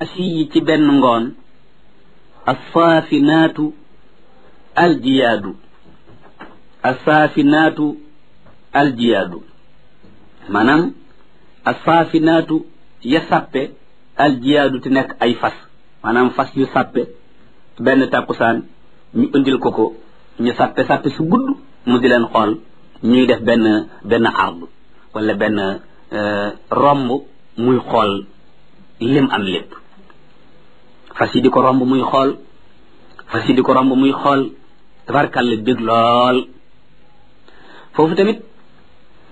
asiyi ci benn ngoon assaafinaatu aljiyaadu assaafinaatu aljiyaadu maanaam assaafinaatu ya sàppe aljiyaadu te nekk ay fas maanaam fas yu sàppe benn tàkkusaan ñu indil ko ko ñu sàppe sàppe su gudd mu di leen xool ñuy def benn benn ard wala benn romb muy xool lim am lépp fas yi di ko romb muy xool fas yi di ko romb muy xool tabarkàlla bég lool foofu tamit